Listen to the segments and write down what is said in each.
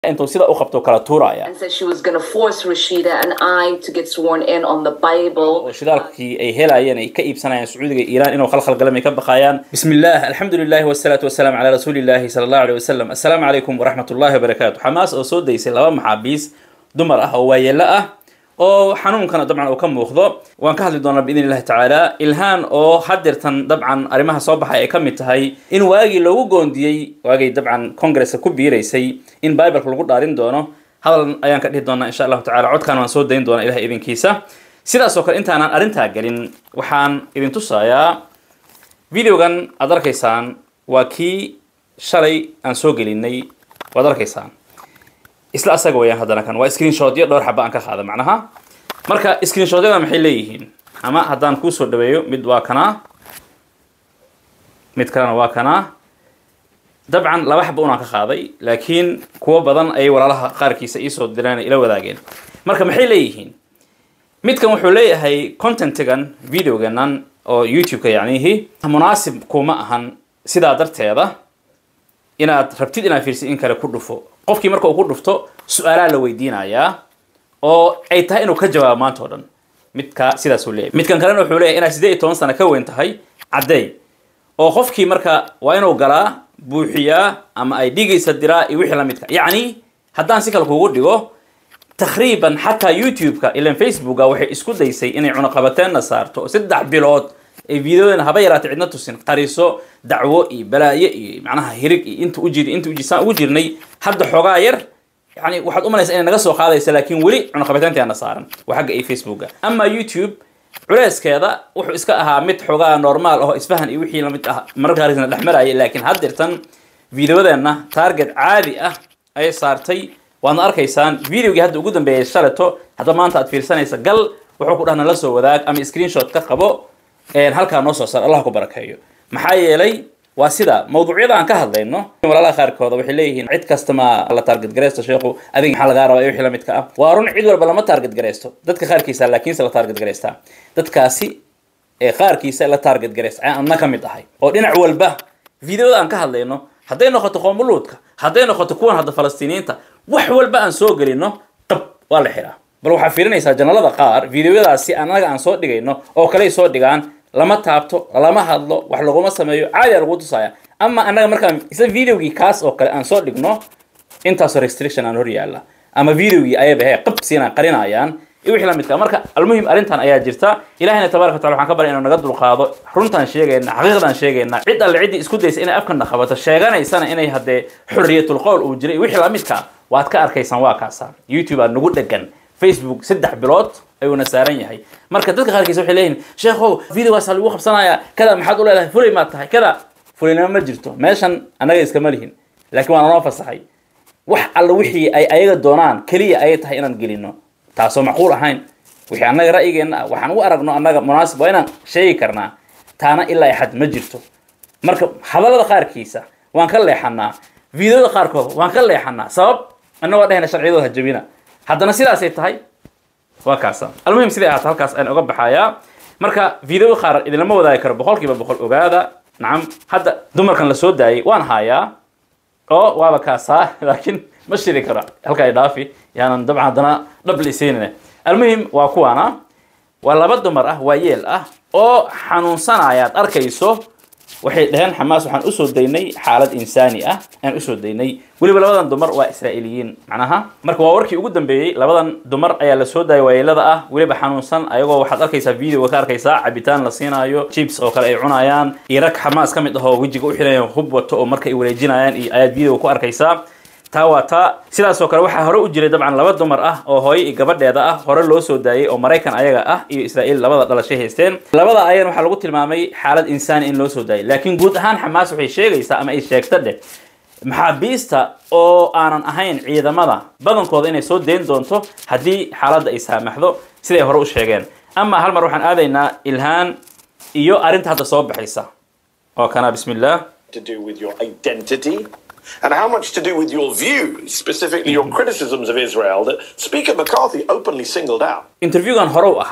intuu sida u qabto kala tuuraya and said she was going to force Rashida and I to get sworn in on the Bible. oo shidaalkii ay helayeen ay ka iibsanayaan sacuudiga iyo iiraan inuu khalkhal galam ay ka baqayaan bismi illah alxamdu lilahi wasalaatu wasalaamu calaa rasuulillahi sala allahu aleyh wasalam assalaamu calaykum waraxmat ullahi wabarakaatu xamaas oo soo daysay laba maxaabiis dumar ah oo waayeelo ah oo xanuunkana dabcan uu ka muuqdo waan ka hadli doonaa biidn illahi tacaala ilhaan oo hadeertan dabcan arrimaha soo baxay ay ka mid tahay in waagii loogu goondiyey waagay dabcan congresska ku biiraysay in bibleka lagu dhaarin doono hadal ayaan ka dhihi doonaa insha allahu tacala codkan waan soo dayn doonaa ilahay idinkiisa sidaas oo kale intaanan arrintaa gelin waxaan idin tusayaa videogan aad arkaysaan waa kii shalay aan soo gelinay waad arkaysaan isla asaga wayaan haddana kan waa screenshotyo dhowr xaba aan ka qaada macnaha marka screenshotyada maxay leeyihiin ama haddaan kuusoo dhaweeyo mid waa kanaa mid kalena waa kanaa dabcan laba xaba unaan ka qaaday laakiin kuwo badan ayay walaalaha qaarkiisa iisoo direen ila wadaageen marka maxay leeyihiin midkan wuxuu leeyahay contentigan videoganan oo youtube-ka yacnihi munaasib kuma ahan sidaa darteeda inaad rabtid inaad fiirsid in kale ku dhufo qofkii marka uu ku dhufto su-aalaa la weydiinayaa oo ay tahay inuu ka jawaabo maanta o dhan midka sidaasuu leeyahy midkan kalena wuxuu leeyahy inaad siddeed iyo toban sano ka weyn tahay caddeey oo qofkii marka waa inuu galaa buuxiyaa ama ay dhigaysa diraa iyo wixii lamidka yacni haddaan si kale kugu dhigo takriiban xataa youtube-ka ilan facebooka waxay isku daysay inay cunaqabateenna saarto oo saddex bilood ay videodan haba yaraatay cidna tusin qariso dacwo iyo balaayo iyo macnaha hirig iyo inta ujir inta ujisaan ugu jirnay hadda xoogaa yar yani waxaad umalaysaa inay naga soo qaadaysa laakiin weli cunaqabateynteena saaran waa xagga iyo facebooka ama youtube culeyskeeda wuxuu iska ahaa mid xoogaa normaal aho isfahan iyo wixii lamid ah mararka qaarkiisna dhex maraya laakiin haddeertan videodeena target caadi ah ayay saartay waadna arkaysaan videogii hadda ugu dambeeyay shaleto hadda maanta aad fiirsanaysa gal wuxuu ku dhahna la soo wadaag ama screenshot ka qabo halkaa noo soo saar allah ku barakeeyo maxaa yeelay waa sida mawduucyada aan ka hadlayno walaalaha qaarkooda waxay leeyihiin cid kasta ma la target gareysto sheekhu adig maxaa lagaa rabaa iyo wixii lamidka ah waa run cid walba lama target gareysto dadka qaarkiisa laakiinse la target gareystaa dadkaasi ee qaarkiisa la target gareysta ayaan adna ka mid ahay oo dhinac walba videoda aan ka hadlayno hadday noqoto qoomuluudka hadday noqoto kuwan hadda falastiiniyiinta wax walba aan soo gelino qab waa la xiraa bal waxaa fiirinaysaa janalada qaar videoyadaasi annaga aan soo dhigayno oo kaley soo dhigaan lama taabto lama hadlo wax laguma sameeyo caadi a lagu tusaya ama annaga markaan isla videogii kaas oo kale aan soo dhigno intaasoo restriction aan hor yaalla ama videogii ayaba he qabsiina qarinayaan iyo wixii lamidka marka almuhim arrintan ayaa jirta ilahina tabaraka watacala waxaan ka barya inuu naga dulqaado runtaan sheegayna xaqiiqdaan sheegayna cid alle ciddii isku daysa inay afkana qabato sheeganaysana inay haddee xurriyatul qowl uu jiray wixii lamidka waad ka arkaysaan waa kaasa youtube aa nagu dhegan facebook saddex bilood ayuuna saaran yahay marka dadka qaarkiisa waxay leeyihin sheekhow videogaasa lagu qabsanayaa kada maxaad u leedahay fulay maad tahay kada fulinimo ma jirto meeshan annaga iskama lihin laakiin waa nanoo fasaxay wax alla wixii ay ayaga doonaan keliya ayay tahay inaan gelino taasoo macquul ahayn wixii annaga ra'yigeenna ah waxaan u aragno annaga munaasib waa inaan sheegi karnaa taana ilaa ay xad ma jirto marka hadallada qaarkiisa waan ka leexanaa videoda qaarkood waan ka leexanaa sabab annagoo dhahayna sharciyadooda hajabina haddana sidaasay tahay waa kaasa almuhim siday ahaata halkaas aan oga baxayaa marka video qaar idinlama wadaagi karo boqol kiiba boqol ogaada nacam hadda dumarkan la soo daayay waan haayaa oo waaba kaasaa laakiin ma shiri karo halka ay dhaafi yaanan dabcan haddana dhab lisiinine almuhim waa kuwaana waa laba dumar ah waa yeel ah oo xanuunsanaya ad arkayso waxay dhaheen xamaas waxaan usoo daynay xaalad insaani ah aan usoo daynay weliba labadan dumar waa israa'iiliyiin macnaha marka waa warkii ugu dambeeyey labadan dumar ayaa la soo daayay waayeelada ah weliba xanuunsan ayagoo waxaad arkaysaa videoga ka arkaysaa cabitaan la siinaayo chips oo kale ay cunayaan iyo rag xamaas ka mid ahoo wejiga u xirayaan hub wato oo marka ay wareejinayaan iyo ayaad videoga ku arkaysaa taa waa taa sidaas oo kale waxaa hore u jiray dabcan laba dumar ah oo hooyo iyo gabadheeda ah hore loo soo daayay oo maraykan ayaga ah iyo israa'iil labada dhalashay haysteen labada ayan waxaa lagu tilmaamay xaalad insaani in loo soo daayay laakiin guud ahaan xamaas waxay sheegaysaa ama ay sheegta dheh maxaabiista oo aanan ahayn ciidamada badankooda inay soo dayn doonto haddii xaaladda ay saamaxdo siday hore u sheegeen ama hal mar waxaan aadaynaa ilhaan iyo arrinta hadda soo baxaysa oo kana bismi illah to do with your identity and how much to do with your views, specifically your criticisms of Israel that Speaker McCarthy openly singled out. interviewgan hore u ahaa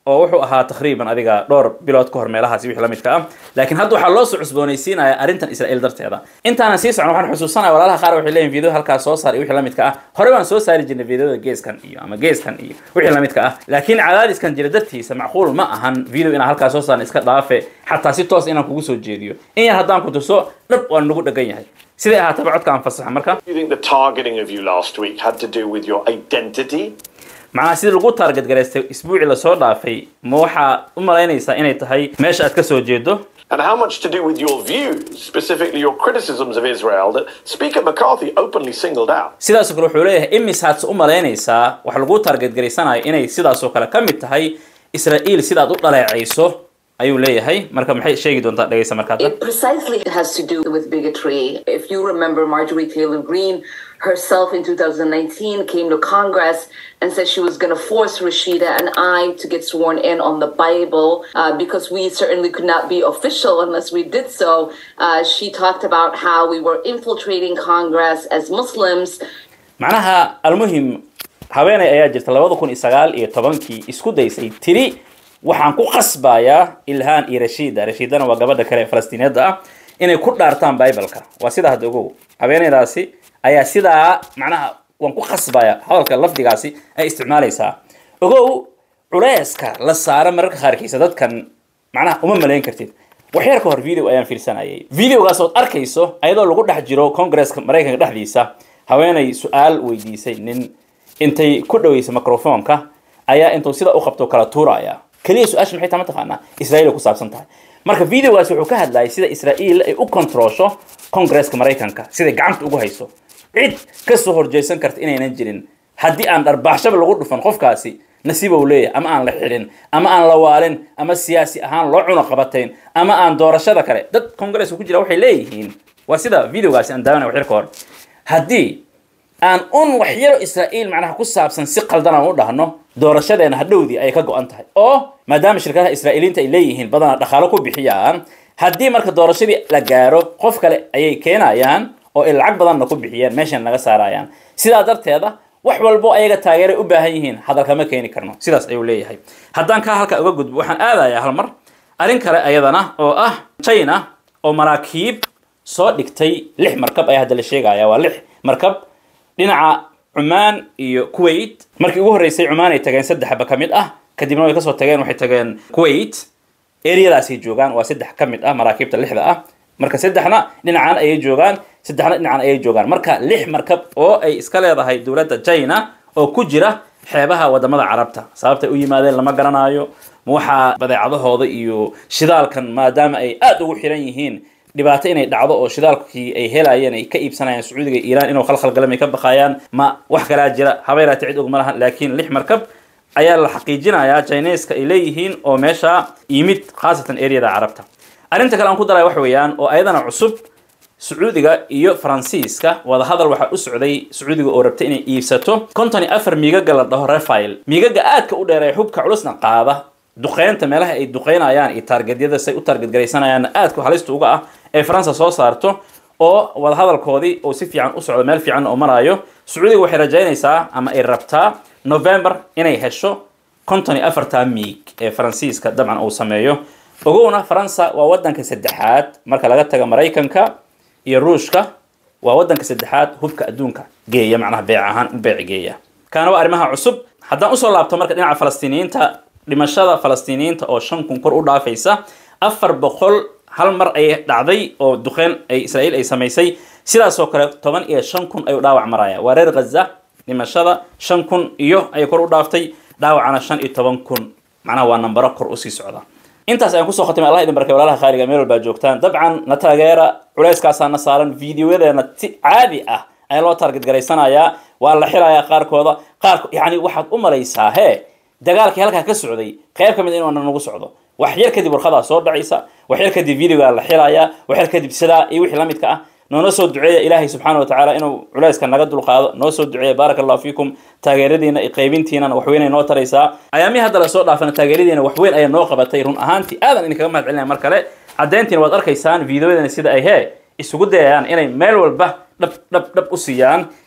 oo wuxuu ahaa takriiban adiga dhowr bilood ka hor meelahaasi wixii la midka ah laakiin hadda waxaa loo soo cusboonaysiinaya arrintan israa'iil darteeda intaanan sii socon waxaan xusuusanaya walaalaha qaar waxay leeyihin video halkaas soo saar iyo wixii la midka ah hore baan soo saari jirnay videoda geeskan iyo ama geeskan iyo wixii la midka ah laakiin cadaadiskan jira dartiisa macquul ma ahan video inaan halkaas soo saarna iska dhaafe xataa si toos inaan kugu soo jeediyo in yar haddaan ku tuso dhab waan nagu dhagan yahay siday ahaataba codkaan fasaxa marka Do you think the targeting of you last week had to do with your identity? macnaha sidii lagu taarget garaystay isbuucii lasoo dhaafay ma waxaa u malaynaysaa inay tahay meesha aad ka soo jeedo And how much to do with your views, specifically your criticisms of Israel that Speaker McCarthy openly singled out? sidaasoo kale wuxuu leeyahay imisaad u malaynaysaa waxa lagu taarget garaysanayo inay sidaasoo kale ka mid tahay israa'iil sidaad u dhaleecayso ayuu leeyahay marka maxay sheegi doontaa dhegaysa markaad It precisely has to do with bigotry. If you remember, Marjorie Taylor Greene herself in 2019 came to Congress and said she was going to force Rashida and I to get sworn in on the Bible uh, because we certainly could not be official unless we did so. Uh, she talked about how we were infiltrating Congress as Muslims. macnaha almuhim haweeney ayaa jirta labada kun iyo sagaal iyo tobankii isku daysay tiri waxaan ku qasbayaa ilhaan iyo rashiida rashiidana waa gabadha kale ee falastiiniyadda ah inay ku dhaartaan bibaleka waa sidaa hadda ogow haweeneydaasi ayaa sidaa macnaha waan ku qasbaya hadalka lafdigaasi ay isticmaalaysaa ogow culeyska la saara mararka qaarkiisa dadkan macnaha uma malayn kartid waxyar ka hor video ayaan fiirsanayay videogaas ood arkayso ayadoo lagu dhex jiro congresska maraykanka dhexdiisa haweeney su-aal weydiisay nin intay ku dhaweysay microfonka ayaa intuu sida u qabto kala tuuraya keliya su-aasha maxay tahay mataqaanaa israa'iil ay ku saabsan tahay marka videogaas wuxuu ka hadlayay sida israa'iil ay u controlsho congresska maraykanka siday gacanta ugu hayso cid ka soo horjeesan karta inaynan jirin haddii aan dharbaaxshaba lagu dhufan qofkaasi nasiib uu leeyahay ama aan la xidhin ama aan la waalin ama siyaasi ahaan loo cuno qabatayn ama aan doorashada kale dad congress ku jira waxay leeyihiin waa sida videogaasi aan daawanay waxyar ka hor haddii aan un waxyaro israa'iil macnaha ku saabsan si qaldan aan u dhahno doorashadeena hadhowdii ay ka go-an tahay oo maadaama shirkadaha israa'iiliinta ay leeyihiin badanaa dhaqaalo ku bixiyaan haddii marka doorashadii la gaaro qof kale ayay keenayaan oo ay lacag badanna ku bixiyeen meeshan naga saarayaan sidaa darteeda wax walbo ayaga taageeray u baahan yihiin hadalkama keeni karno sidaas ayuu leeyahay haddaan kaa halka uga gudbo waxaan aadayaa hal mar arrin kale ayadana oo ah china oo maraakiib soo dhigtay lix markab ayaa hadda la sheegaya waa lix markab dhinaca cumaan iyo kuwait markii ugu horreysay cumaan ay tageen saddexba ka mid ah kadibna way kasoo tageen waxay tageen kuwait eryadaasay joogaan waa saddex ka mid ah maraakiibta lixda ah marka saddexna dhinacan ayay joogaan saddexna dhinacan ayay joogaan marka lix markab oo ay iska leedahay dowladda china oo ku jira xeebaha wadamada carabta sababtay u yimaadeen lama garanayo ma waxaa badeecadahooda iyo shidaalkan maadaama ay aada ugu xiran yihiin dhibaato inay dhacdo oo shidaalkii ay helayeen ay ka iibsanayaan sacuudiga iyo iiraan inuu khalkhalgalam ay ka baqayaan ma wax kalaa jira habeeraati cid og ma lahan laakiin lix markab ayaa la xaqiijinayaa chineska ay leeyihiin oo meesha yimid khaasatan areada carabta arrinta kale aan ku daraya wax weeyaan oo ayadana cusub sacuudiga iyo faransiiska wadahadal waxaa u socday sacuudiga oo rabta inay iibsato konton iyo afar miigaga la dhaho refail miigaga aadka u dheer ee xubka culusna qaada duqeynta meelaha ay duqeynayaan iyo taargedyada say u taargetgaraysanayaanna aadka halista uga ah ee faransa soo saarto oo wadahadalkoodii oo si fiican u socdo meel fiican oo marayo sacuudiga waxay rajaynaysaa ama ay rabtaa november inay hesho konton iyo afarta miig ee faransiiska dabcan uu sameeyo ogowna faransa waa wadanka saddexaad marka laga taga maraykanka iyo ruushka waa wadanka saddexaad hubka adduunka geeya macnaha beec ahaan u beec geeya kaana waa arrimaha cusub haddaan usoo laabto marka dhinaca falastiiniyiinta dhimashada falastiiniyiinta oo shan kun kor u dhaafaysa afar boqol hal mar ay dhacday oo duqeyn ay israa'iil ay samaysay sidaasoo kale toban iyo shan kun ayuu dhaawac maraya waa reer ghaza dhimashada shan kun iyo ayay kor u dhaaftay dhaawacana shan iyo toban kun macnaha waa nambaro kor usii socda intaas ayaan kusoo khatimay allah idin barkay walaalaha khaaliga meel walbaa joogtaan dabcan na taageera culeyskaasaa na saaran videoyadeena si caadi ah ayaa loo target garaysanayaa waa la xilayaa qaarkooda qaar yani waxaad u malaysaa hee dagaalkii halkaa ka socday qayb ka mid inuu nagu socdo wax yar kadib warqadaa soo dhacaysa wax yar kadib videogaa la xilayaa wax yar kadib sidaa iyo wixii la midka ah noona soo duceeya ilaahay subxaana watacaala inuu culeyska naga dulqaado noo soo duceeya baaraka allahu fiikum taageeradiina iyo qaybintiinana waxweyn ay noo taraysaa ayaamihii hadda lasoo dhaafana taageeradiina waxweyn ayay noo qabatay run ahaantii aadan idinkaga mahad celinaya mar kale caddeyntiina waad arkaysaan videoyadana sida ay hee isugu dayayaan inay meel walba dhab dhab dhab u siiyaan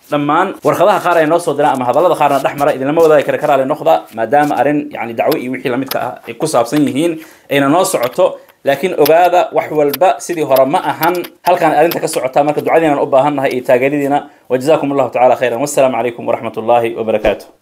dhammaan warqadaha qaar ay noo soo diraan ama hadallada qaarna dhex mara idinlama wadaagi kara karaale noqda maadaama arrin yani dacwo iyo wixii lamidka ah ay ku saabsan yihiin ayna noo socoto laakiin ogaada wax walba sidii hore ma ahan halkaan arrinta ka socotaa marka ducadiinan u baahan nahay iyo taageeradiina wajazakum allahu tacala khayran wassalaamu calaykum waraxmat ullaahi wabarakaatu